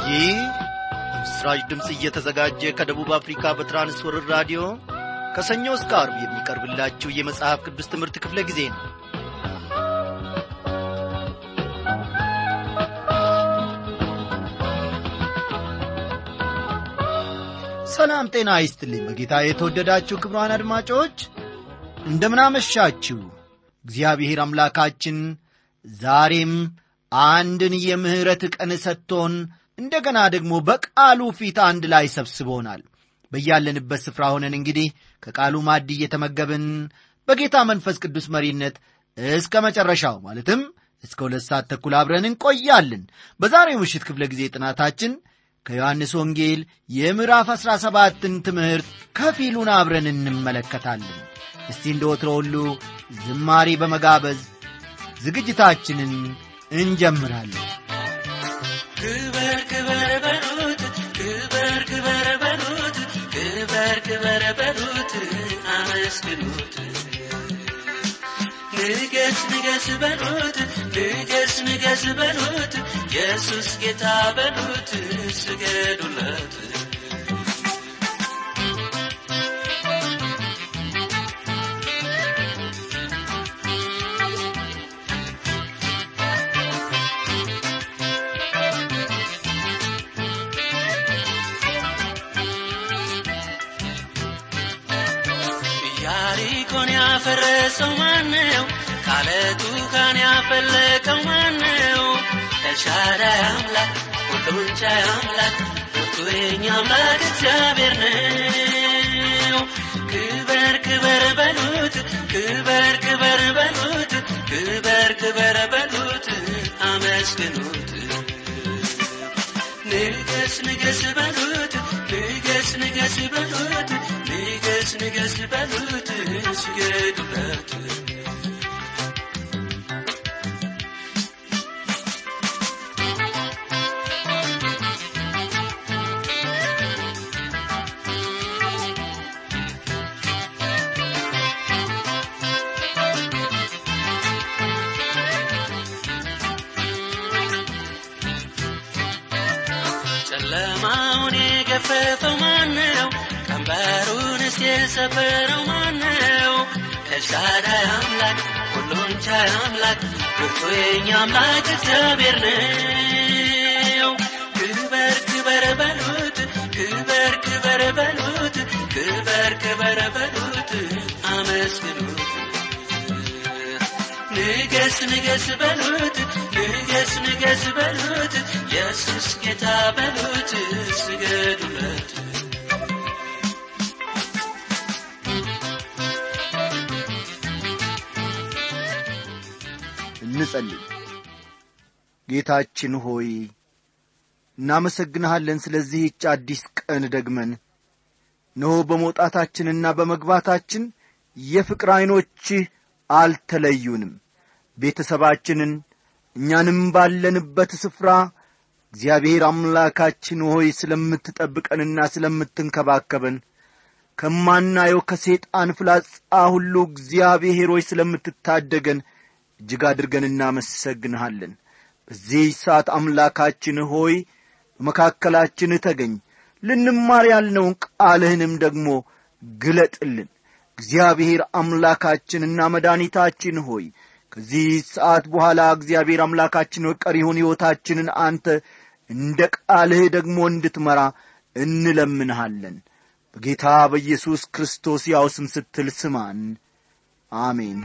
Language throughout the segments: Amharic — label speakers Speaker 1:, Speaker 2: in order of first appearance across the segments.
Speaker 1: ይህ በምስራች ድምፅ እየተዘጋጀ ከደቡብ አፍሪካ በትራንስወርር ራዲዮ ከሰኞ እስከ አርብ የሚቀርብላችሁ የመጽሐፍ ቅዱስ ትምህርት ክፍለ ጊዜ ነው ሰላም ጤና ይስጥልኝ በጌታ የተወደዳችሁ ክብሯን አድማጮች እንደምናመሻችሁ እግዚአብሔር አምላካችን ዛሬም አንድን የምሕረት ቀን ሰጥቶን እንደገና ደግሞ በቃሉ ፊት አንድ ላይ ሰብስቦናል በያለንበት ስፍራ ሆነን እንግዲህ ከቃሉ ማድ እየተመገብን በጌታ መንፈስ ቅዱስ መሪነት እስከ መጨረሻው ማለትም እስከ ሁለት ሰዓት ተኩል አብረን እንቆያለን በዛሬው ምሽት ክፍለ ጊዜ ጥናታችን ከዮሐንስ ወንጌል የምዕራፍ ዐሥራ ሰባትን ትምህርት ከፊሉን አብረን እንመለከታለን እስቲ እንደ ወትሮ ሁሉ ዝማሬ በመጋበዝ ዝግጅታችንን እንጀምራለን
Speaker 2: ክበር ክበር በሉት ክበር ክበር በሉት ክበር ክበር በሉት አመስግኑት ንገስ ንገስ በሉት ንገስ ንገስ በሉት ኢየሱስ ጌታ በሉት ስገዱለት ኢያሪኮን ያፈረሰው ማነው? ካለቱ ካን ያፈለቀው ማነው? ኤልሻዳይ አምላክ ሁሉን ቻይ አምላክ ብርቱ የኛ አምላክ እግዚአብሔር ነው። ክበር ክበር በሉት ክበር ክበር በሉት ክበር ክበር በሉት አመስግኑት ንገስ ንገስ በሉት ንገስ ንገስ በሉት ንገስ ንገስ በሉት ስገዱለት ጨለማውን የገፈፈው ማነው? ቀንበሩንስ የሰበረው ማነው? ኤልሻዳይ አምላክ ሁሉን ቻይ አምላክ ብርቱ የኛ አምላክ እግዚአብሔር ነው። ክበር ክበር በሉት ክበር ክበር በሉት ክበር ክበር በሉት አመስግኑት ንገስ ንገስ በሉት ንገስ ንገስ በሉት ኢየሱስ ጌታ በሉት ስገዱለት
Speaker 1: እንጸልይ ጌታችን ሆይ እናመሰግንሃለን ስለዚህች አዲስ ቀን ደግመን እነሆ በመውጣታችንና በመግባታችን የፍቅር ዐይኖችህ አልተለዩንም ቤተሰባችንን እኛንም ባለንበት ስፍራ እግዚአብሔር አምላካችን ሆይ ስለምትጠብቀንና ስለምትንከባከበን ከማናየው ከሴጣን ፍላጻ ሁሉ እግዚአብሔር ሆይ ስለምትታደገን እጅግ አድርገን እናመሰግንሃለን በዚህ ሰዓት አምላካችን ሆይ በመካከላችን ተገኝ ልንማር ያልነውን ቃልህንም ደግሞ ግለጥልን እግዚአብሔር አምላካችንና መድኃኒታችን ሆይ ከዚህ ሰዓት በኋላ እግዚአብሔር አምላካችን ሆይ ቀሪውን ሕይወታችንን አንተ እንደ ቃልህ ደግሞ እንድትመራ እንለምንሃለን በጌታ በኢየሱስ ክርስቶስ ያው ስም ስትል ስማን አሜን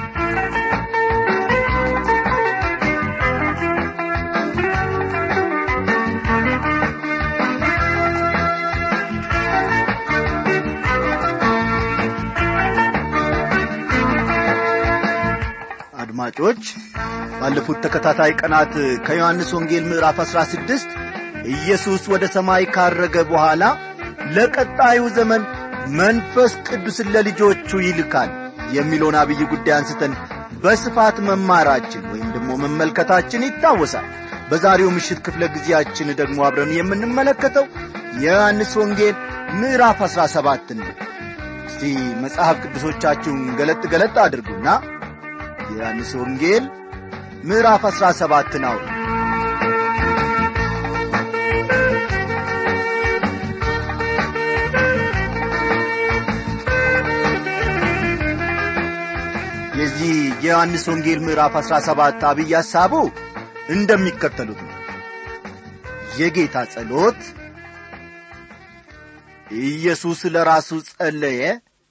Speaker 1: አድማጮች ባለፉት ተከታታይ ቀናት ከዮሐንስ ወንጌል ምዕራፍ አሥራ ስድስት ኢየሱስ ወደ ሰማይ ካረገ በኋላ ለቀጣዩ ዘመን መንፈስ ቅዱስን ለልጆቹ ይልካል የሚለውን አብይ ጉዳይ አንስተን በስፋት መማራችን ወይም ደግሞ መመልከታችን ይታወሳል በዛሬው ምሽት ክፍለ ጊዜያችን ደግሞ አብረን የምንመለከተው የዮሐንስ ወንጌል ምዕራፍ አሥራ ሰባትን ነው እስቲ መጽሐፍ ቅዱሶቻችሁን ገለጥ ገለጥ አድርጉና የዮሐንስ ወንጌል ምዕራፍ አሥራ ሰባትን አውሩ የዮሐንስ ወንጌል ምዕራፍ 17 አብይ ሐሳቡ እንደሚከተሉት ነው የጌታ ጸሎት ኢየሱስ ለራሱ ጸለየ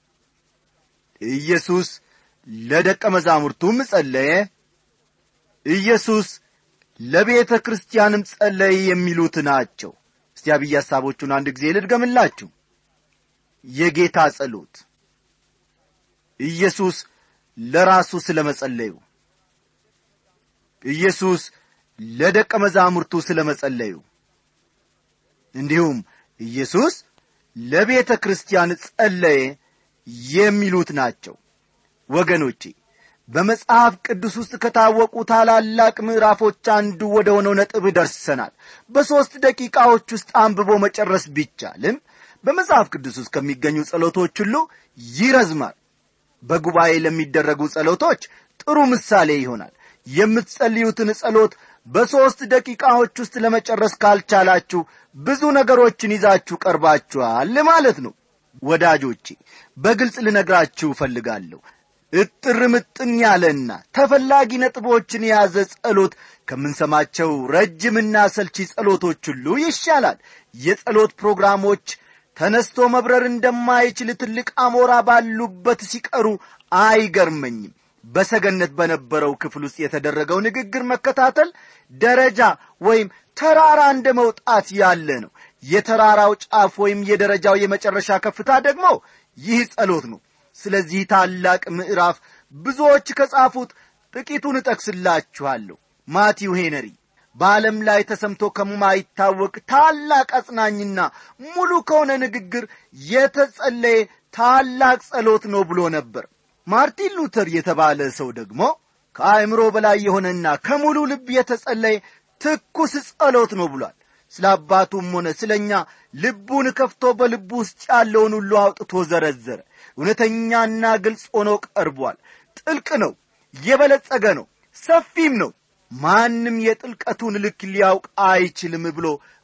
Speaker 1: ኢየሱስ ለደቀ መዛሙርቱም ጸለየ ኢየሱስ ለቤተ ክርስቲያንም ጸለየ የሚሉት ናቸው እስቲ አብይ ሐሳቦቹን አንድ ጊዜ ልድገምላችሁ የጌታ ጸሎት ኢየሱስ ለራሱ ስለ መጸለዩ ኢየሱስ ለደቀ መዛሙርቱ ስለ መጸለዩ እንዲሁም ኢየሱስ ለቤተ ክርስቲያን ጸለየ የሚሉት ናቸው ወገኖቼ በመጽሐፍ ቅዱስ ውስጥ ከታወቁ ታላላቅ ምዕራፎች አንዱ ወደ ሆነው ነጥብ ደርሰናል በሦስት ደቂቃዎች ውስጥ አንብቦ መጨረስ ቢቻልም በመጽሐፍ ቅዱስ ውስጥ ከሚገኙ ጸሎቶች ሁሉ ይረዝማል በጉባኤ ለሚደረጉ ጸሎቶች ጥሩ ምሳሌ ይሆናል የምትጸልዩትን ጸሎት በሦስት ደቂቃዎች ውስጥ ለመጨረስ ካልቻላችሁ ብዙ ነገሮችን ይዛችሁ ቀርባችኋል ማለት ነው ወዳጆቼ በግልጽ ልነግራችሁ እፈልጋለሁ እጥር ምጥን ያለና ተፈላጊ ነጥቦችን የያዘ ጸሎት ከምንሰማቸው ረጅምና ሰልቺ ጸሎቶች ሁሉ ይሻላል የጸሎት ፕሮግራሞች ተነስቶ መብረር እንደማይችል ትልቅ አሞራ ባሉበት ሲቀሩ አይገርመኝም በሰገነት በነበረው ክፍል ውስጥ የተደረገው ንግግር መከታተል ደረጃ ወይም ተራራ እንደ መውጣት ያለ ነው የተራራው ጫፍ ወይም የደረጃው የመጨረሻ ከፍታ ደግሞ ይህ ጸሎት ነው ስለዚህ ታላቅ ምዕራፍ ብዙዎች ከጻፉት ጥቂቱን እጠቅስላችኋለሁ ማቲው ሄነሪ በዓለም ላይ ተሰምቶ ከማይታወቅ ታላቅ አጽናኝና ሙሉ ከሆነ ንግግር የተጸለየ ታላቅ ጸሎት ነው ብሎ ነበር ማርቲን ሉተር የተባለ ሰው ደግሞ ከአእምሮ በላይ የሆነና ከሙሉ ልብ የተጸለየ ትኩስ ጸሎት ነው ብሏል ስለ አባቱም ሆነ ስለ እኛ ልቡን ከፍቶ በልቡ ውስጥ ያለውን ሁሉ አውጥቶ ዘረዘረ እውነተኛና ግልጽ ሆኖ ቀርቧል ጥልቅ ነው የበለጸገ ነው ሰፊም ነው ማንም የጥልቀቱን ልክ ሊያውቅ አይችልም ብሎ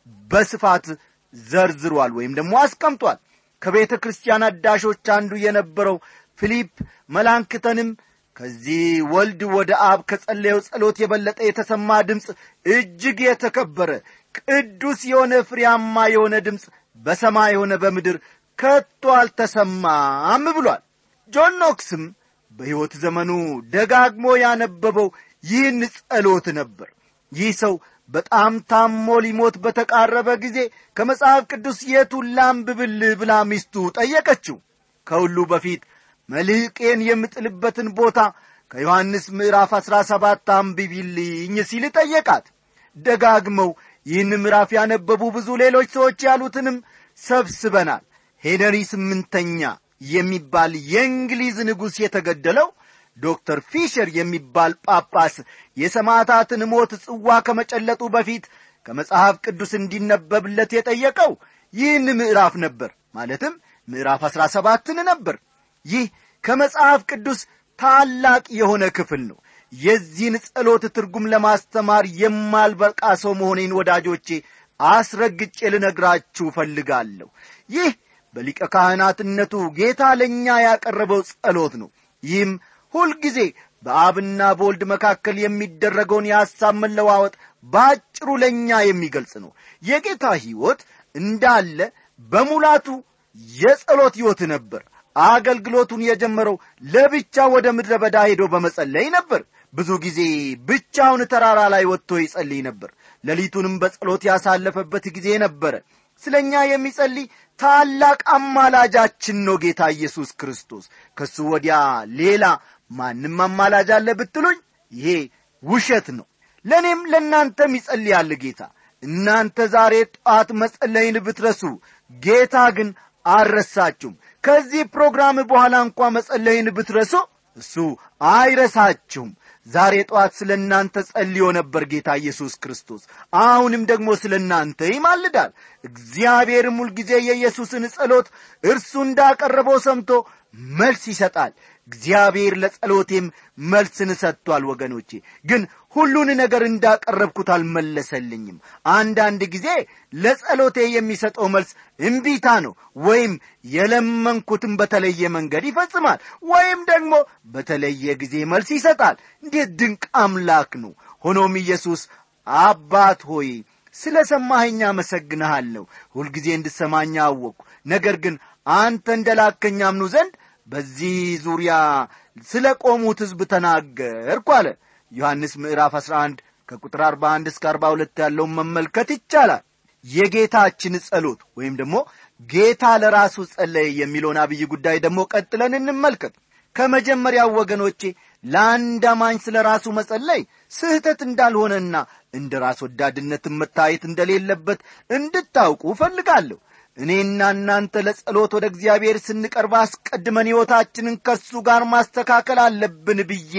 Speaker 1: በስፋት ዘርዝሯል ወይም ደግሞ አስቀምጧል ከቤተ ክርስቲያን አዳሾች አንዱ የነበረው ፊሊፕ መላንክተንም ከዚህ ወልድ ወደ አብ ከጸለየው ጸሎት የበለጠ የተሰማ ድምፅ እጅግ የተከበረ ቅዱስ የሆነ ፍሬያማ የሆነ ድምፅ በሰማይ የሆነ በምድር ከቶ አልተሰማም ብሏል ጆን ኖክስም በሕይወት ዘመኑ ደጋግሞ ያነበበው ይህን ጸሎት ነበር ይህ ሰው በጣም ታሞ ሊሞት በተቃረበ ጊዜ ከመጽሐፍ ቅዱስ የቱን ላንብብልህ ብላ ሚስቱ ጠየቀችው ከሁሉ በፊት መልሕቄን የምጥልበትን ቦታ ከዮሐንስ ምዕራፍ አሥራ ሰባት አንብቢልኝ ሲል ጠየቃት ደጋግመው ይህን ምዕራፍ ያነበቡ ብዙ ሌሎች ሰዎች ያሉትንም ሰብስበናል ሄነሪ ስምንተኛ የሚባል የእንግሊዝ ንጉሥ የተገደለው ዶክተር ፊሸር የሚባል ጳጳስ የሰማዕታትን ሞት ጽዋ ከመጨለጡ በፊት ከመጽሐፍ ቅዱስ እንዲነበብለት የጠየቀው ይህን ምዕራፍ ነበር ማለትም ምዕራፍ አሥራ ሰባትን ነበር ይህ ከመጽሐፍ ቅዱስ ታላቅ የሆነ ክፍል ነው የዚህን ጸሎት ትርጉም ለማስተማር የማልበቃ ሰው መሆኔን ወዳጆቼ አስረግጬ ልነግራችሁ እፈልጋለሁ ይህ በሊቀ ካህናትነቱ ጌታ ለእኛ ያቀረበው ጸሎት ነው ይህም ሁልጊዜ በአብና በወልድ መካከል የሚደረገውን የሐሳብ መለዋወጥ በአጭሩ ለእኛ የሚገልጽ ነው የጌታ ሕይወት እንዳለ በሙላቱ የጸሎት ሕይወት ነበር አገልግሎቱን የጀመረው ለብቻ ወደ ምድረ በዳ ሄዶ በመጸለይ ነበር ብዙ ጊዜ ብቻውን ተራራ ላይ ወጥቶ ይጸልይ ነበር ሌሊቱንም በጸሎት ያሳለፈበት ጊዜ ነበረ ስለ እኛ የሚጸልይ ታላቅ አማላጃችን ነው ጌታ ኢየሱስ ክርስቶስ ከሱ ወዲያ ሌላ ማንም አማላጅ አለ ብትሉኝ ይሄ ውሸት ነው ለእኔም ለእናንተም ይጸልያል ጌታ እናንተ ዛሬ ጠዋት መጸለይን ብትረሱ ጌታ ግን አልረሳችሁም ከዚህ ፕሮግራም በኋላ እንኳ መጸለይን ብትረሱ እሱ አይረሳችሁም ዛሬ ጠዋት ስለ እናንተ ጸልዮ ነበር ጌታ ኢየሱስ ክርስቶስ አሁንም ደግሞ ስለ እናንተ ይማልዳል እግዚአብሔርም ሁልጊዜ የኢየሱስን ጸሎት እርሱ እንዳቀረበው ሰምቶ መልስ ይሰጣል እግዚአብሔር ለጸሎቴም መልስን ሰጥቷል ወገኖቼ ግን ሁሉን ነገር እንዳቀረብኩት አልመለሰልኝም አንዳንድ ጊዜ ለጸሎቴ የሚሰጠው መልስ እምቢታ ነው ወይም የለመንኩትን በተለየ መንገድ ይፈጽማል ወይም ደግሞ በተለየ ጊዜ መልስ ይሰጣል እንዴት ድንቅ አምላክ ነው ሆኖም ኢየሱስ አባት ሆይ ስለ ሰማኸኝ አመሰግንሃለሁ ሁልጊዜ እንድሰማኝ አወቅኩ ነገር ግን አንተ እንደ ላከኝ አምኑ ዘንድ በዚህ ዙሪያ ስለ ቆሙት ሕዝብ ተናገርኩ አለ ዮሐንስ ምዕራፍ 11 ከቁጥር 41 እስከ 42 ያለውን መመልከት ይቻላል የጌታችን ጸሎት ወይም ደግሞ ጌታ ለራሱ ጸለየ የሚለውን አብይ ጉዳይ ደግሞ ቀጥለን እንመልከት ከመጀመሪያው ወገኖቼ ለአንድ አማኝ ስለ ራሱ መጸለይ ስህተት እንዳልሆነና እንደ ራስ ወዳድነትን መታየት እንደሌለበት እንድታውቁ እፈልጋለሁ እኔና እናንተ ለጸሎት ወደ እግዚአብሔር ስንቀርብ አስቀድመን ሕይወታችንን ከእሱ ጋር ማስተካከል አለብን ብዬ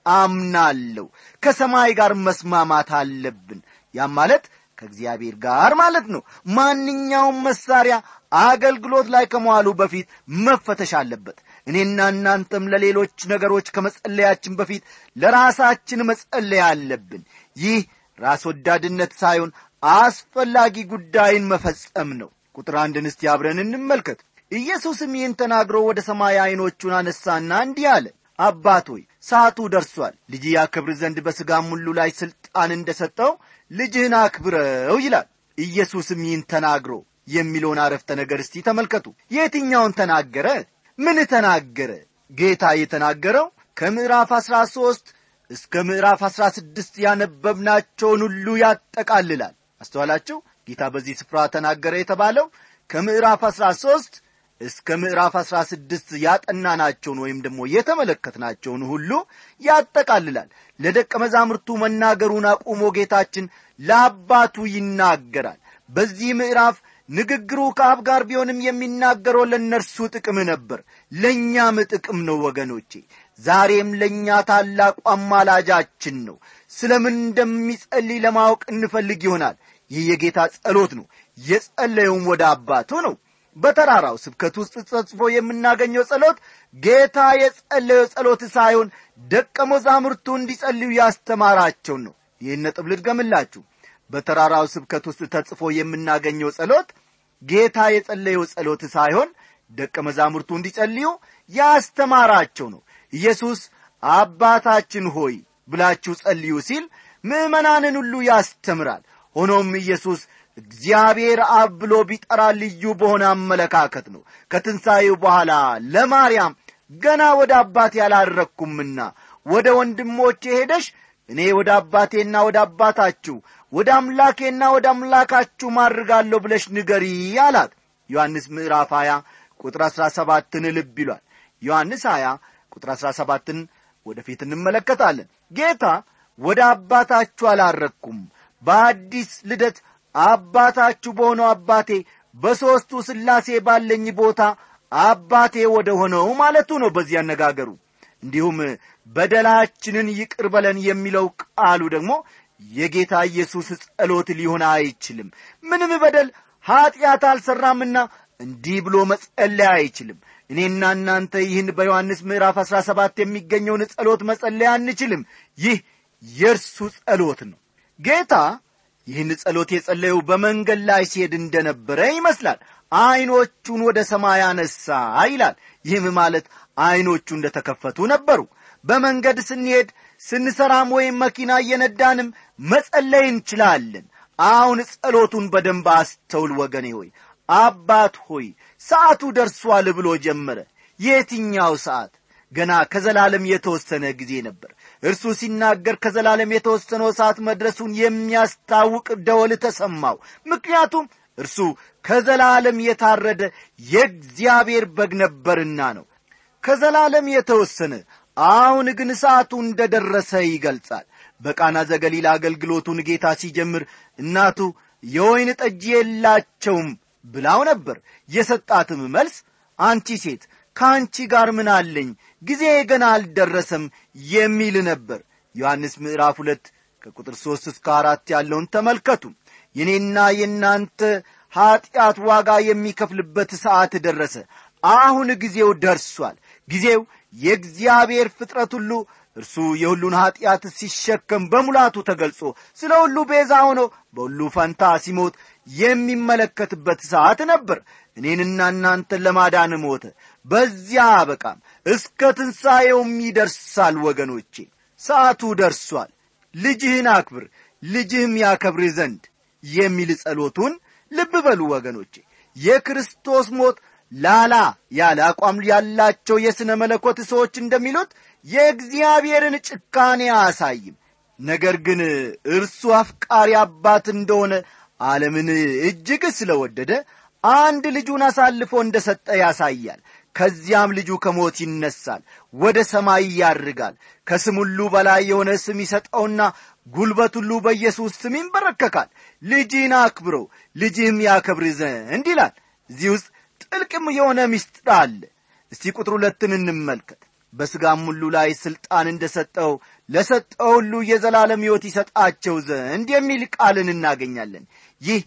Speaker 1: አምናለሁ ከሰማይ ጋር መስማማት አለብን ያም ማለት ከእግዚአብሔር ጋር ማለት ነው ማንኛውም መሳሪያ አገልግሎት ላይ ከመዋሉ በፊት መፈተሽ አለበት እኔና እናንተም ለሌሎች ነገሮች ከመጸለያችን በፊት ለራሳችን መጸለይ አለብን ይህ ራስ ወዳድነት ሳይሆን አስፈላጊ ጉዳይን መፈጸም ነው ቁጥር አንድን እስቲ አብረን እንመልከት ኢየሱስም ይህን ተናግሮ ወደ ሰማይ ዐይኖቹን አነሳና እንዲህ አለ አባት ሆይ ሰዓቱ ደርሷል ልጅ ያከብር ዘንድ በሥጋም ሁሉ ላይ ሥልጣን እንደ ሰጠው ልጅህን አክብረው ይላል ኢየሱስም ይህን ተናግሮ የሚለውን አረፍተ ነገር እስቲ ተመልከቱ የትኛውን ተናገረ ምን ተናገረ ጌታ የተናገረው ከምዕራፍ አሥራ ሦስት እስከ ምዕራፍ አሥራ ስድስት ያነበብናቸውን ሁሉ ያጠቃልላል አስተዋላችሁ ጌታ በዚህ ስፍራ ተናገረ የተባለው ከምዕራፍ አሥራ ሦስት እስከ ምዕራፍ አሥራ ስድስት ያጠናናቸውን ወይም ደግሞ የተመለከትናቸውን ሁሉ ያጠቃልላል ለደቀ መዛሙርቱ መናገሩን አቁሞ ጌታችን ለአባቱ ይናገራል በዚህ ምዕራፍ ንግግሩ ከአብ ጋር ቢሆንም የሚናገረው ለእነርሱ ጥቅም ነበር ለእኛም ጥቅም ነው ወገኖቼ ዛሬም ለእኛ ታላቁ አማላጃችን ነው ስለምን እንደሚጸልይ ለማወቅ እንፈልግ ይሆናል ይህ የጌታ ጸሎት ነው የጸለየውም ወደ አባቱ ነው በተራራው ስብከት ውስጥ ተጽፎ የምናገኘው ጸሎት ጌታ የጸለየው ጸሎት ሳይሆን ደቀ መዛሙርቱ እንዲጸልዩ ያስተማራቸውን ነው ይህን ነጥብ ልድገምላችሁ በተራራው ስብከት ውስጥ ተጽፎ የምናገኘው ጸሎት ጌታ የጸለየው ጸሎት ሳይሆን ደቀ መዛሙርቱ እንዲጸልዩ ያስተማራቸው ነው ኢየሱስ አባታችን ሆይ ብላችሁ ጸልዩ ሲል ምዕመናንን ሁሉ ያስተምራል ሆኖም ኢየሱስ እግዚአብሔር አብ ብሎ ቢጠራ ልዩ በሆነ አመለካከት ነው ከትንሣኤው በኋላ ለማርያም ገና ወደ አባቴ ያላረግኩምና ወደ ወንድሞቼ ሄደሽ እኔ ወደ አባቴና ወደ አባታችሁ ወደ አምላኬና ወደ አምላካችሁ ማድርጋለሁ ብለሽ ንገሪ አላት ዮሐንስ ምዕራፍ 20 ቁጥር 17ን ልብ ይሏል ዮሐንስ 20 ቁጥር 17ን ወደፊት እንመለከታለን ጌታ ወደ አባታችሁ አላረግኩም በአዲስ ልደት አባታችሁ በሆነው አባቴ በሦስቱ ሥላሴ ባለኝ ቦታ አባቴ ወደ ሆነው ማለቱ ነው በዚህ አነጋገሩ እንዲሁም በደላችንን ይቅር በለን የሚለው ቃሉ ደግሞ የጌታ ኢየሱስ ጸሎት ሊሆን አይችልም ምንም በደል ኀጢአት አልሠራምና እንዲህ ብሎ መጸለይ አይችልም እኔና እናንተ ይህን በዮሐንስ ምዕራፍ አሥራ ሰባት የሚገኘውን ጸሎት መጸለይ አንችልም ይህ የእርሱ ጸሎት ነው ጌታ ይህን ጸሎት የጸለየው በመንገድ ላይ ሲሄድ እንደነበረ ይመስላል ዐይኖቹን ወደ ሰማይ አነሳ ይላል ይህም ማለት ዐይኖቹ እንደ ተከፈቱ ነበሩ በመንገድ ስንሄድ ስንሰራም ወይም መኪና እየነዳንም መጸለይ እንችላለን አሁን ጸሎቱን በደንብ አስተውል ወገኔ ሆይ አባት ሆይ ሰዓቱ ደርሷል ብሎ ጀመረ የትኛው ሰዓት ገና ከዘላለም የተወሰነ ጊዜ ነበር እርሱ ሲናገር ከዘላለም የተወሰነው ሰዓት መድረሱን የሚያስታውቅ ደወል ተሰማው ምክንያቱም እርሱ ከዘላለም የታረደ የእግዚአብሔር በግ ነበርና ነው ከዘላለም የተወሰነ አሁን ግን ሰዓቱ እንደ ደረሰ ይገልጻል በቃና ዘገሊላ አገልግሎቱን ጌታ ሲጀምር እናቱ የወይን ጠጅ የላቸውም ብላው ነበር የሰጣትም መልስ አንቺ ሴት ከአንቺ ጋር ምን አለኝ ጊዜ ገና አልደረሰም የሚል ነበር ዮሐንስ ምዕራፍ ሁለት ከቁጥር ሦስት እስከ አራት ያለውን ተመልከቱ የኔና የእናንተ ኀጢአት ዋጋ የሚከፍልበት ሰዓት ደረሰ አሁን ጊዜው ደርሷል ጊዜው የእግዚአብሔር ፍጥረት ሁሉ እርሱ የሁሉን ኀጢአት ሲሸከም በሙላቱ ተገልጾ ስለ ሁሉ ቤዛ ሆኖ በሁሉ ፈንታ ሲሞት የሚመለከትበት ሰዓት ነበር እኔንና እናንተን ለማዳን ሞተ በዚያ አበቃም እስከ ትንሣኤውም ይደርሳል ወገኖቼ ሰዓቱ ደርሷል ልጅህን አክብር ልጅህም ያከብርህ ዘንድ የሚል ጸሎቱን ልብ በሉ ወገኖቼ የክርስቶስ ሞት ላላ ያለ አቋም ያላቸው የሥነ መለኮት ሰዎች እንደሚሉት የእግዚአብሔርን ጭካኔ አያሳይም ነገር ግን እርሱ አፍቃሪ አባት እንደሆነ ዓለምን እጅግ ስለወደደ አንድ ልጁን አሳልፎ እንደ ሰጠ ያሳያል ከዚያም ልጁ ከሞት ይነሳል ወደ ሰማይ ያርጋል ከስም ሁሉ በላይ የሆነ ስም ይሰጠውና ጉልበት ሁሉ በኢየሱስ ስም ይንበረከካል ልጅህን አክብረው ልጅህም ያከብር ዘንድ ይላል እዚህ ውስጥ ጥልቅም የሆነ ምስጢር አለ እስቲ ቁጥር ሁለትን እንመልከት በሥጋም ሁሉ ላይ ሥልጣን እንደ ሰጠው ለሰጠው ሁሉ የዘላለም ሕይወት ይሰጣቸው ዘንድ የሚል ቃልን እናገኛለን ይህ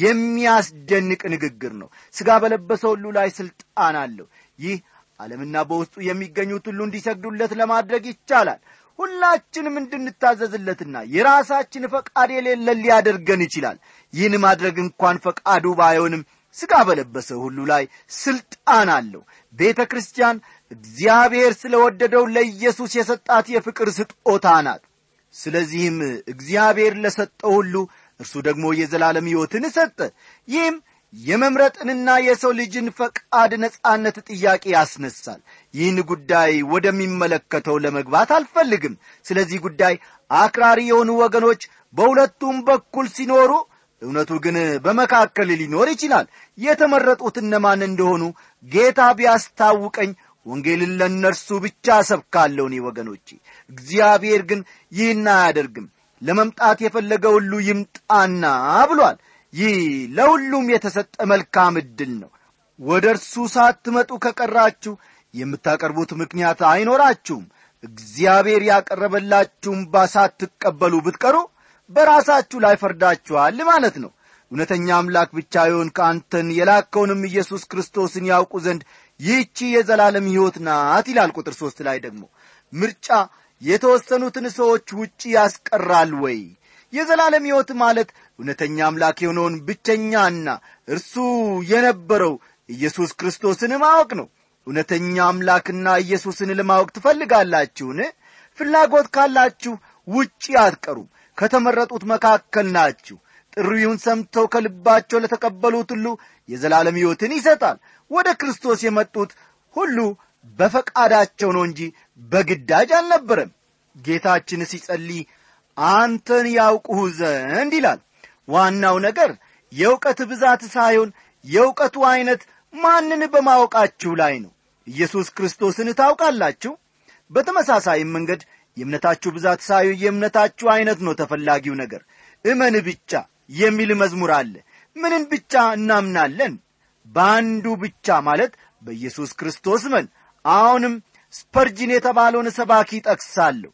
Speaker 1: የሚያስደንቅ ንግግር ነው ሥጋ በለበሰ ሁሉ ላይ ሥልጣን አለው ይህ ዓለምና በውስጡ የሚገኙት ሁሉ እንዲሰግዱለት ለማድረግ ይቻላል ሁላችንም እንድንታዘዝለትና የራሳችን ፈቃድ የሌለን ሊያደርገን ይችላል ይህን ማድረግ እንኳን ፈቃዱ ባይሆንም ሥጋ በለበሰ ሁሉ ላይ ሥልጣን አለው ቤተ ክርስቲያን እግዚአብሔር ስለ ወደደው ለኢየሱስ የሰጣት የፍቅር ስጦታ ናት ስለዚህም እግዚአብሔር ለሰጠው ሁሉ እርሱ ደግሞ የዘላለም ሕይወትን ሰጠ ይህም የመምረጥንና የሰው ልጅን ፈቃድ ነጻነት ጥያቄ ያስነሳል ይህን ጉዳይ ወደሚመለከተው ለመግባት አልፈልግም ስለዚህ ጉዳይ አክራሪ የሆኑ ወገኖች በሁለቱም በኩል ሲኖሩ እውነቱ ግን በመካከል ሊኖር ይችላል የተመረጡት እነማን እንደሆኑ ጌታ ቢያስታውቀኝ ወንጌልን ለእነርሱ ብቻ ሰብካለሁ እኔ ወገኖቼ እግዚአብሔር ግን ይህን አያደርግም ለመምጣት የፈለገ ሁሉ ይምጣና ብሏል ይህ ለሁሉም የተሰጠ መልካም ዕድል ነው ወደ እርሱ ሳትመጡ ከቀራችሁ የምታቀርቡት ምክንያት አይኖራችሁም እግዚአብሔር ያቀረበላችሁም ባሳትቀበሉ ብትቀሩ በራሳችሁ ላይ ፈርዳችኋል ማለት ነው እውነተኛ አምላክ ብቻ ይሆን ከአንተን የላከውንም ኢየሱስ ክርስቶስን ያውቁ ዘንድ ይህቺ የዘላለም ሕይወት ናት ይላል ቁጥር ሦስት ላይ ደግሞ ምርጫ የተወሰኑትን ሰዎች ውጪ ያስቀራል ወይ የዘላለም ሕይወት ማለት እውነተኛ አምላክ የሆነውን ብቸኛና እርሱ የነበረው ኢየሱስ ክርስቶስን ማወቅ ነው እውነተኛ አምላክና ኢየሱስን ለማወቅ ትፈልጋላችሁን ፍላጎት ካላችሁ ውጪ አትቀሩም ከተመረጡት መካከል ናችሁ ጥሪውን ሰምተው ከልባቸው ለተቀበሉት ሁሉ የዘላለም ሕይወትን ይሰጣል ወደ ክርስቶስ የመጡት ሁሉ በፈቃዳቸው ነው እንጂ በግዳጅ አልነበረም ጌታችን ሲጸልይ አንተን ያውቁህ ዘንድ ይላል ዋናው ነገር የእውቀት ብዛት ሳይሆን የእውቀቱ ዐይነት ማንን በማወቃችሁ ላይ ነው ኢየሱስ ክርስቶስን ታውቃላችሁ በተመሳሳይም መንገድ የእምነታችሁ ብዛት ሳይሆን የእምነታችሁ ዐይነት ነው ተፈላጊው ነገር እመን ብቻ የሚል መዝሙር አለ ምንን ብቻ እናምናለን በአንዱ ብቻ ማለት በኢየሱስ ክርስቶስ መን አሁንም ስፐርጅን የተባለውን ሰባኪ ጠቅሳለሁ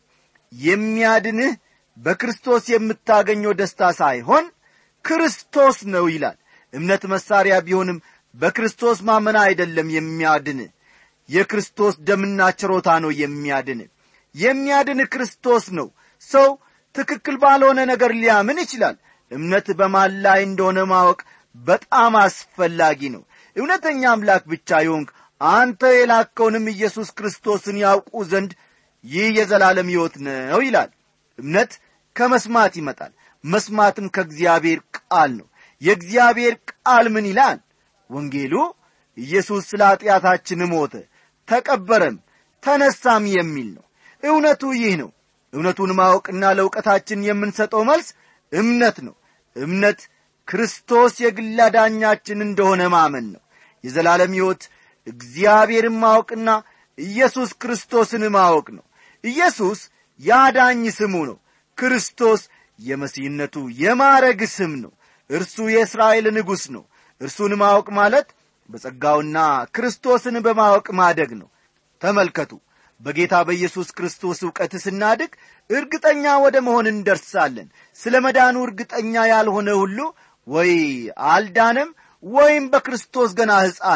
Speaker 1: የሚያድንህ በክርስቶስ የምታገኘው ደስታ ሳይሆን ክርስቶስ ነው ይላል እምነት መሳሪያ ቢሆንም በክርስቶስ ማመን አይደለም የሚያድን የክርስቶስ ደምና ችሮታ ነው የሚያድን የሚያድን ክርስቶስ ነው ሰው ትክክል ባልሆነ ነገር ሊያምን ይችላል እምነት በማን ላይ እንደሆነ ማወቅ በጣም አስፈላጊ ነው እውነተኛ አምላክ ብቻ ይሆንክ አንተ የላከውንም ኢየሱስ ክርስቶስን ያውቁ ዘንድ ይህ የዘላለም ሕይወት ነው ይላል እምነት ከመስማት ይመጣል መስማትም ከእግዚአብሔር ቃል ነው የእግዚአብሔር ቃል ምን ይላል ወንጌሉ ኢየሱስ ስለ ኀጢአታችን ሞተ ተቀበረም ተነሳም የሚል ነው እውነቱ ይህ ነው እውነቱን ማወቅና ለእውቀታችን የምንሰጠው መልስ እምነት ነው እምነት ክርስቶስ የግል አዳኛችን እንደሆነ ማመን ነው የዘላለም ሕይወት እግዚአብሔርን ማወቅና ኢየሱስ ክርስቶስን ማወቅ ነው ኢየሱስ የአዳኝ ስሙ ነው ክርስቶስ የመሲህነቱ የማረግ ስም ነው እርሱ የእስራኤል ንጉሥ ነው እርሱን ማወቅ ማለት በጸጋውና ክርስቶስን በማወቅ ማደግ ነው ተመልከቱ በጌታ በኢየሱስ ክርስቶስ ዕውቀት ስናድግ እርግጠኛ ወደ መሆን እንደርሳለን ስለ መዳኑ እርግጠኛ ያልሆነ ሁሉ ወይ አልዳነም ወይም በክርስቶስ ገና ሕፃን ነው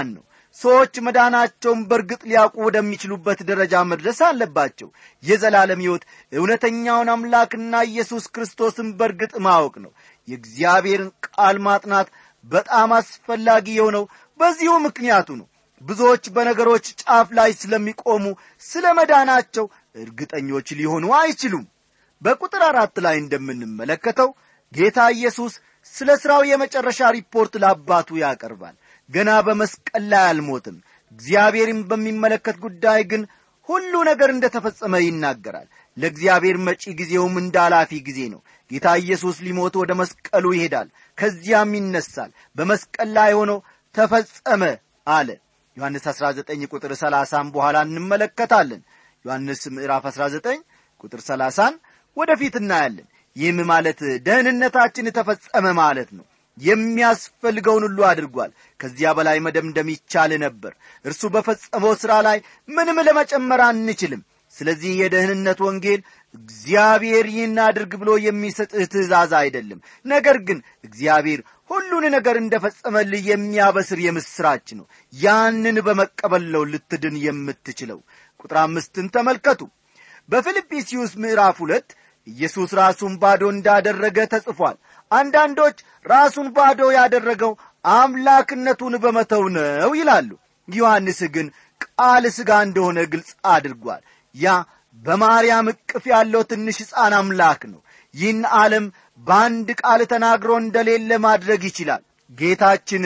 Speaker 1: ሰዎች መዳናቸውን በእርግጥ ሊያውቁ ወደሚችሉበት ደረጃ መድረስ አለባቸው የዘላለም ሕይወት እውነተኛውን አምላክና ኢየሱስ ክርስቶስን በእርግጥ ማወቅ ነው የእግዚአብሔርን ቃል ማጥናት በጣም አስፈላጊ የሆነው በዚሁ ምክንያቱ ነው ብዙዎች በነገሮች ጫፍ ላይ ስለሚቆሙ ስለ መዳናቸው እርግጠኞች ሊሆኑ አይችሉም በቁጥር አራት ላይ እንደምንመለከተው ጌታ ኢየሱስ ስለ ሥራው የመጨረሻ ሪፖርት ለአባቱ ያቀርባል ገና በመስቀል ላይ አልሞትም እግዚአብሔርን በሚመለከት ጉዳይ ግን ሁሉ ነገር እንደ ተፈጸመ ይናገራል ለእግዚአብሔር መጪ ጊዜውም እንደ ኃላፊ ጊዜ ነው ጌታ ኢየሱስ ሊሞት ወደ መስቀሉ ይሄዳል ከዚያም ይነሳል በመስቀል ላይ ሆኖ ተፈጸመ አለ ዮሐንስ 19 ቁጥር 30 በኋላ እንመለከታለን ዮሐንስ ምዕራፍ 19 ቁጥር 30 ወደፊት እናያለን ይህም ማለት ደህንነታችን ተፈጸመ ማለት ነው የሚያስፈልገውን ሁሉ አድርጓል ከዚያ በላይ መደምደም ይቻል ነበር እርሱ በፈጸመው ሥራ ላይ ምንም ለመጨመር አንችልም ስለዚህ የደህንነት ወንጌል እግዚአብሔር ይህን አድርግ ብሎ የሚሰጥህ ትእዛዝ አይደለም ነገር ግን እግዚአብሔር ሁሉን ነገር እንደ ፈጸመልህ የሚያበስር የምሥራች ነው ያንን በመቀበል ነው ልትድን የምትችለው ቁጥር አምስትን ተመልከቱ በፊልጵስዩስ ምዕራፍ ሁለት ኢየሱስ ራሱን ባዶ እንዳደረገ ተጽፏል አንዳንዶች ራሱን ባዶ ያደረገው አምላክነቱን በመተው ነው ይላሉ ዮሐንስ ግን ቃል ሥጋ እንደሆነ ግልጽ አድርጓል ያ በማርያም እቅፍ ያለው ትንሽ ሕፃን አምላክ ነው ይህን ዓለም በአንድ ቃል ተናግሮ እንደሌለ ማድረግ ይችላል ጌታችን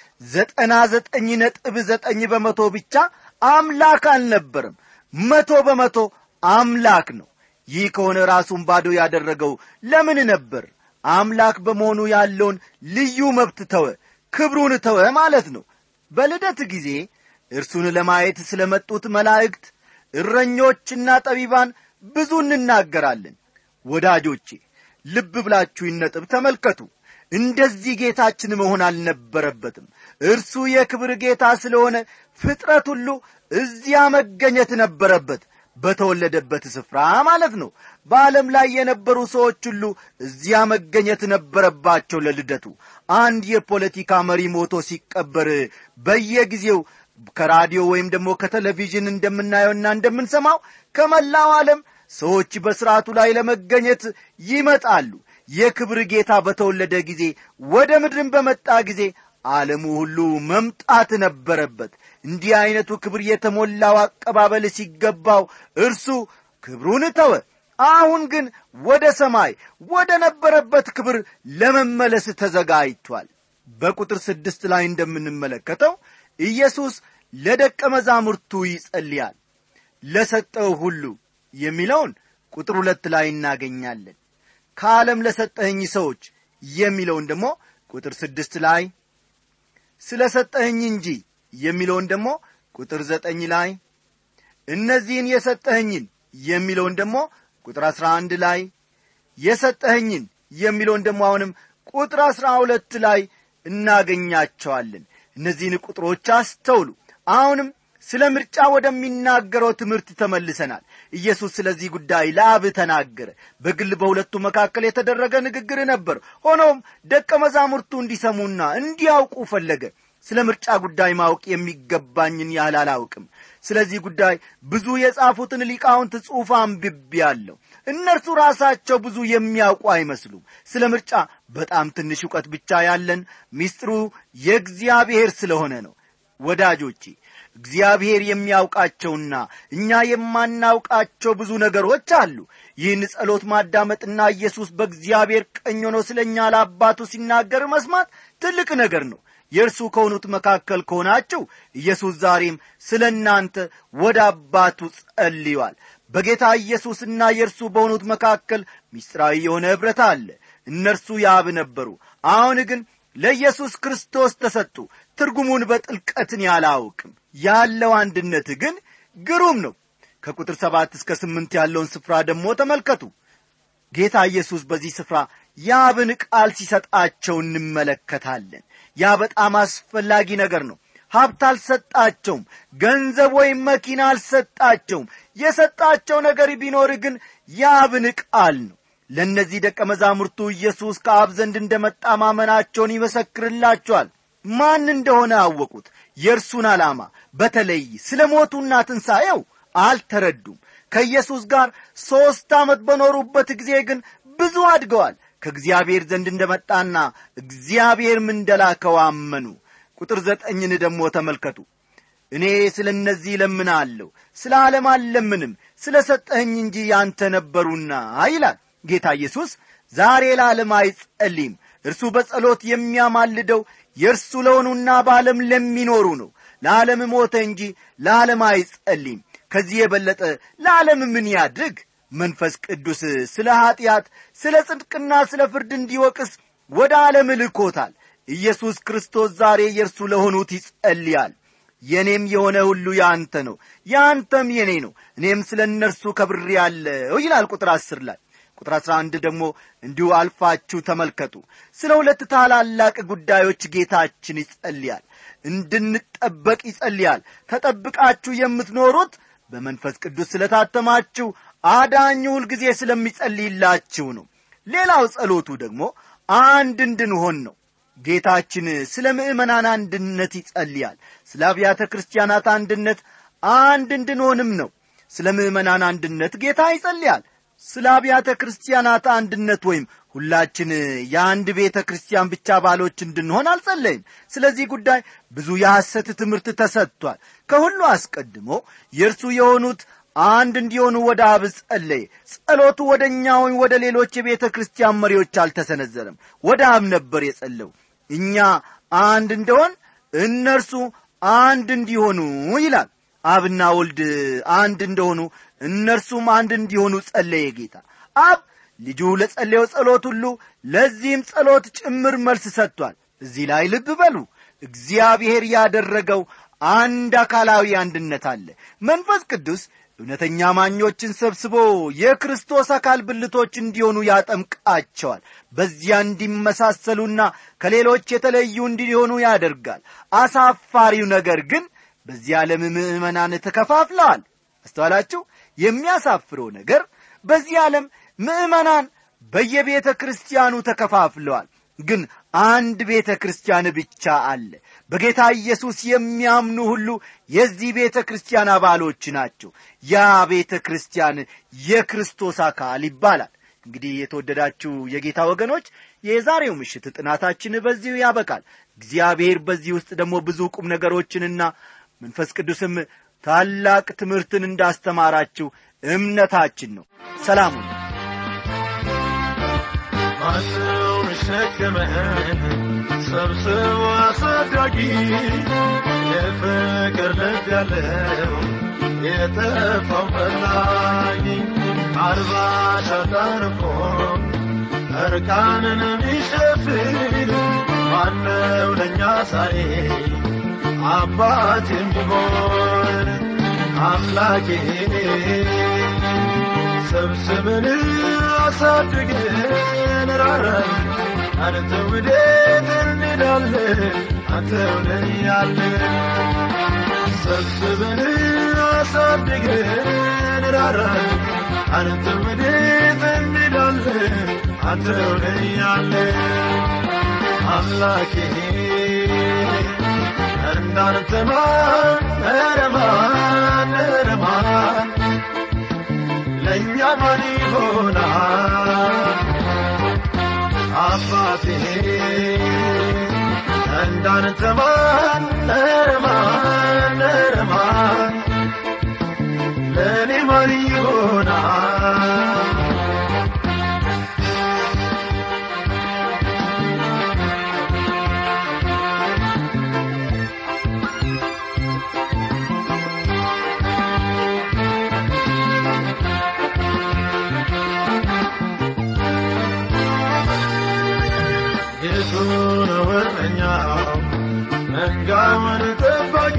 Speaker 1: ዘጠና ዘጠኝ ነጥብ ዘጠኝ በመቶ ብቻ አምላክ አልነበርም መቶ በመቶ አምላክ ነው ይህ ከሆነ ራሱን ባዶ ያደረገው ለምን ነበር አምላክ በመሆኑ ያለውን ልዩ መብት ተወ ክብሩን ተወ ማለት ነው በልደት ጊዜ እርሱን ለማየት ስለ መጡት መላእክት እረኞችና ጠቢባን ብዙ እንናገራለን ወዳጆቼ ልብ ብላችሁ ይነጥብ ተመልከቱ እንደዚህ ጌታችን መሆን አልነበረበትም እርሱ የክብር ጌታ ስለሆነ ፍጥረት ሁሉ እዚያ መገኘት ነበረበት በተወለደበት ስፍራ ማለት ነው በዓለም ላይ የነበሩ ሰዎች ሁሉ እዚያ መገኘት ነበረባቸው ለልደቱ አንድ የፖለቲካ መሪ ሞቶ ሲቀበር በየጊዜው ከራዲዮ ወይም ደግሞ ከቴሌቪዥን እንደምናየውና እንደምንሰማው ከመላው ዓለም ሰዎች በሥርዓቱ ላይ ለመገኘት ይመጣሉ የክብር ጌታ በተወለደ ጊዜ ወደ ምድርን በመጣ ጊዜ ዓለሙ ሁሉ መምጣት ነበረበት እንዲህ ዐይነቱ ክብር የተሞላው አቀባበል ሲገባው እርሱ ክብሩን ተወ አሁን ግን ወደ ሰማይ ወደ ነበረበት ክብር ለመመለስ ተዘጋጅቷል በቁጥር ስድስት ላይ እንደምንመለከተው ኢየሱስ ለደቀ መዛሙርቱ ይጸልያል ለሰጠው ሁሉ የሚለውን ቁጥር ሁለት ላይ እናገኛለን ከዓለም ለሰጠኸኝ ሰዎች የሚለውን ደግሞ ቁጥር ስድስት ላይ ስለ ሰጠኸኝ እንጂ የሚለውን ደግሞ ቁጥር ዘጠኝ ላይ እነዚህን የሰጠኸኝን የሚለውን ደግሞ ቁጥር አሥራ አንድ ላይ የሰጠኸኝን የሚለውን ደግሞ አሁንም ቁጥር አሥራ ሁለት ላይ እናገኛቸዋለን እነዚህን ቁጥሮች አስተውሉ አሁንም ስለ ምርጫ ወደሚናገረው ትምህርት ተመልሰናል ኢየሱስ ስለዚህ ጉዳይ ለአብ ተናገረ በግል በሁለቱ መካከል የተደረገ ንግግር ነበር ሆኖም ደቀ መዛሙርቱ እንዲሰሙና እንዲያውቁ ፈለገ ስለ ምርጫ ጉዳይ ማወቅ የሚገባኝን ያህል አላውቅም ስለዚህ ጉዳይ ብዙ የጻፉትን ሊቃውንት ጽሑፍ አንብቤአለሁ እነርሱ ራሳቸው ብዙ የሚያውቁ አይመስሉም ስለ ምርጫ በጣም ትንሽ እውቀት ብቻ ያለን ሚስጥሩ የእግዚአብሔር ስለሆነ ነው ወዳጆቼ እግዚአብሔር የሚያውቃቸውና እኛ የማናውቃቸው ብዙ ነገሮች አሉ ይህን ጸሎት ማዳመጥና ኢየሱስ በእግዚአብሔር ቀኝ ሆኖ ስለ እኛ ለአባቱ ሲናገር መስማት ትልቅ ነገር ነው የእርሱ ከሆኑት መካከል ከሆናችሁ ኢየሱስ ዛሬም ስለ እናንተ ወደ አባቱ ጸልዩአል በጌታ ኢየሱስና የእርሱ በሆኑት መካከል ምስጢራዊ የሆነ ኅብረት አለ እነርሱ ያብ ነበሩ አሁን ግን ለኢየሱስ ክርስቶስ ተሰጡ ትርጉሙን በጥልቀትን ያላውቅም ያለው አንድነት ግን ግሩም ነው ከቁጥር ሰባት እስከ ስምንት ያለውን ስፍራ ደግሞ ተመልከቱ ጌታ ኢየሱስ በዚህ ስፍራ ያብን ቃል ሲሰጣቸው እንመለከታለን ያ በጣም አስፈላጊ ነገር ነው ሀብት አልሰጣቸውም ገንዘብ ወይም መኪና አልሰጣቸውም የሰጣቸው ነገር ቢኖር ግን ያብን ቃል ነው ለእነዚህ ደቀ መዛሙርቱ ኢየሱስ ከአብ ዘንድ እንደ መጣ ማመናቸውን ይመሰክርላቸዋል ማን እንደሆነ አወቁት የእርሱን ዓላማ በተለይ ስለ ሞቱና ትንሣኤው አልተረዱም ከኢየሱስ ጋር ሦስት ዓመት በኖሩበት ጊዜ ግን ብዙ አድገዋል ከእግዚአብሔር ዘንድ እንደመጣና እግዚአብሔርም እንደላከው አመኑ ቁጥር ዘጠኝን ደግሞ ተመልከቱ እኔ ስለ እነዚህ እለምናለሁ ስለ ዓለም አልለምንም ስለ ሰጠኸኝ እንጂ ያንተ ነበሩና ይላል ጌታ ኢየሱስ ዛሬ ለዓለም አይጸልይም እርሱ በጸሎት የሚያማልደው የእርሱ ለሆኑና በዓለም ለሚኖሩ ነው ለዓለም ሞተ እንጂ ለዓለም አይጸልይም ከዚህ የበለጠ ለዓለም ምን ያድርግ መንፈስ ቅዱስ ስለ ኀጢአት ስለ ጽድቅና ስለ ፍርድ እንዲወቅስ ወደ ዓለም ልኮታል ኢየሱስ ክርስቶስ ዛሬ የእርሱ ለሆኑት ይጸልያል የእኔም የሆነ ሁሉ የአንተ ነው የአንተም የእኔ ነው እኔም ስለ እነርሱ ከብሬ ያለው ይላል ቁጥር አስር ላይ ቁጥር አሥራ አንድ ደግሞ እንዲሁ አልፋችሁ ተመልከቱ ስለ ሁለት ታላላቅ ጉዳዮች ጌታችን ይጸልያል እንድንጠበቅ ይጸልያል ተጠብቃችሁ የምትኖሩት በመንፈስ ቅዱስ ስለታተማችሁ አዳኙ ሁልጊዜ ስለሚጸልይላችሁ ነው ሌላው ጸሎቱ ደግሞ አንድ እንድንሆን ነው ጌታችን ስለ ምእመናን አንድነት ይጸልያል ስለ አብያተ ክርስቲያናት አንድነት አንድ እንድንሆንም ነው ስለ ምእመናን አንድነት ጌታ ይጸልያል ስለ አብያተ ክርስቲያናት አንድነት ወይም ሁላችን የአንድ ቤተ ክርስቲያን ብቻ ባሎች እንድንሆን አልጸለይም ስለዚህ ጉዳይ ብዙ የሐሰት ትምህርት ተሰጥቷል ከሁሉ አስቀድሞ የእርሱ የሆኑት አንድ እንዲሆኑ ወደ አብ ጸለየ ጸሎቱ ወደ እኛ ወይም ወደ ሌሎች የቤተ ክርስቲያን መሪዎች አልተሰነዘረም ወደ አብ ነበር የጸለው እኛ አንድ እንደሆን እነርሱ አንድ እንዲሆኑ ይላል አብና ወልድ አንድ እንደሆኑ እነርሱም አንድ እንዲሆኑ ጸለየ ጌታ አብ ልጁ ለጸለየው ጸሎት ሁሉ ለዚህም ጸሎት ጭምር መልስ ሰጥቷል እዚህ ላይ ልብ በሉ እግዚአብሔር ያደረገው አንድ አካላዊ አንድነት አለ መንፈስ ቅዱስ እውነተኛ ማኞችን ሰብስቦ የክርስቶስ አካል ብልቶች እንዲሆኑ ያጠምቃቸዋል በዚያ እንዲመሳሰሉና ከሌሎች የተለዩ እንዲሆኑ ያደርጋል አሳፋሪው ነገር ግን በዚህ ዓለም ምዕመናን ተከፋፍለዋል አስተዋላችሁ የሚያሳፍረው ነገር በዚህ ዓለም ምዕመናን በየቤተ ክርስቲያኑ ተከፋፍለዋል ግን አንድ ቤተ ክርስቲያን ብቻ አለ በጌታ ኢየሱስ የሚያምኑ ሁሉ የዚህ ቤተ ክርስቲያን አባሎች ናቸው ያ ቤተ ክርስቲያን የክርስቶስ አካል ይባላል እንግዲህ የተወደዳችሁ የጌታ ወገኖች የዛሬው ምሽት ጥናታችን በዚሁ ያበቃል እግዚአብሔር በዚህ ውስጥ ደግሞ ብዙ ቁም ነገሮችንና መንፈስ ቅዱስም ታላቅ ትምህርትን እንዳስተማራችሁ እምነታችን ነው ሰላሙ
Speaker 3: ማነው ሸክምህን ሰብስቦ አሳዳጊ የፍቅር ልብ ያለው የጠፋው ፈላጊ አርባ ሻጣን እኮ እርቃንን ሚሸፍን ማነው ለእኛ ዛሬ አባት የሚሆን አምላኬ ሰብስብን አሳድገን ራራን አንተ ወዴት እንሄዳለን አንተው ነህ ያለን ሰብስበን አሳድገን ራራን አንተ ወዴት እንሄዳለን አንተው ነህ ያለን አምላኬ እንዳንተ ማን ኧረ ማን ኧረ ማን ለእኛ ማን ይሆናል አባቴ እንዳንተ ማን ኧረ ማን ኧረ ማን ለእኔ ማን ይሆናል የቱን ወረኛው መንጋውን ጠባቂ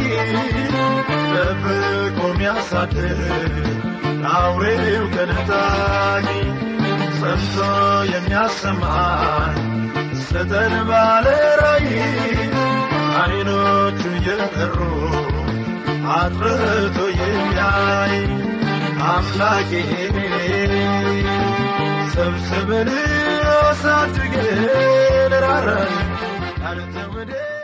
Speaker 3: ደብቆ የሚያሳድር አውሬው ከነጣቂ ሰምቶ የሚያሰማን ስጠን ባለ ራእይ አይኖቹ የበሩ አጥርቶ የሚያይ አምላኬ ሰብስበን አሳድገን ራራን አንተ ወደ